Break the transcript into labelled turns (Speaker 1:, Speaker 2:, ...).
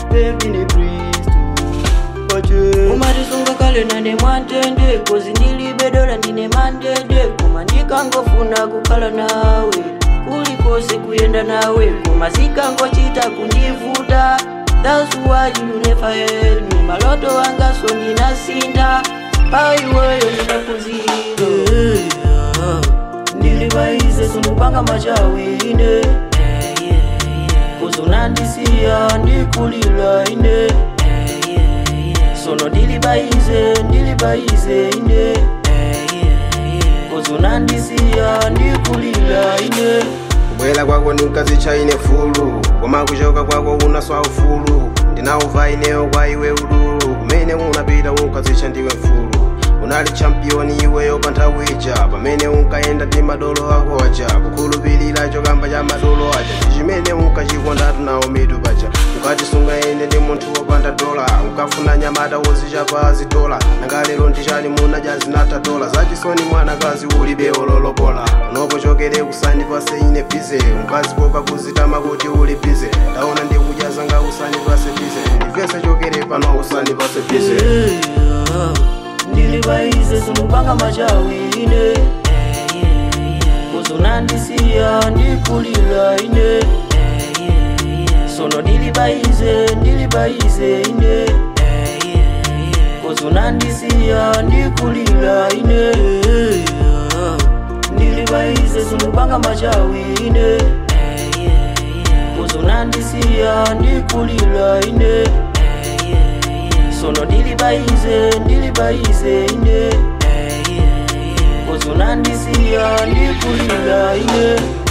Speaker 1: baby ni kristu pache umatisunga kale nane mwantende kozi ndilibe dola ndine mandede koma ndikangofuna kukhala nawe kulikose kuyenda nawe koma zikangochita kundivuta That's why you never help me maloto wanga so ndinasinda paiweyo ndinaphunzira ndilibaize sindupanga machawine kuzunandisiya ndikulila ine sono ndilibaize ndilibaize ine kuzunandisiya ndikulila ine
Speaker 2: kubwera kwako ndinkazicha ine fulu koma kuchoka kwako unaswa ufulu ndinauva ineyo kwa iwe ululu kumene unapita unkazicha ndiwe mfulu unali championi iweyo pa nthawi ija pamene unkayenda ndi madolo ako aja kukhulupirira chokamba cha madolo aja ndi chimene unkachikondatu nawo mitu paja ukatisunga ine ndi munthu wopanda dola unkafuna nyamata wozichapa zitola nangalero ndichani munadya zinatha dola zachisoni mwanakazi ulibe ololopola unopochokere kusani pase ine bize unkazipoka kuzitama kuti uli bize ndaona ndikudyaza nga usani pase bize ndivese chokere pano usani pase bize
Speaker 1: ndilibaize sindupanga machawine kuzunandisiya ndikulila ine sono ndilibaize ndilibaize ine kuzunandisiya ndikulila ine ndilibaize sindupanga machawine kuzunandisiya ndikulila ine sono ndilibaize ndilibaize ine kuzunandisiya ndikulila ine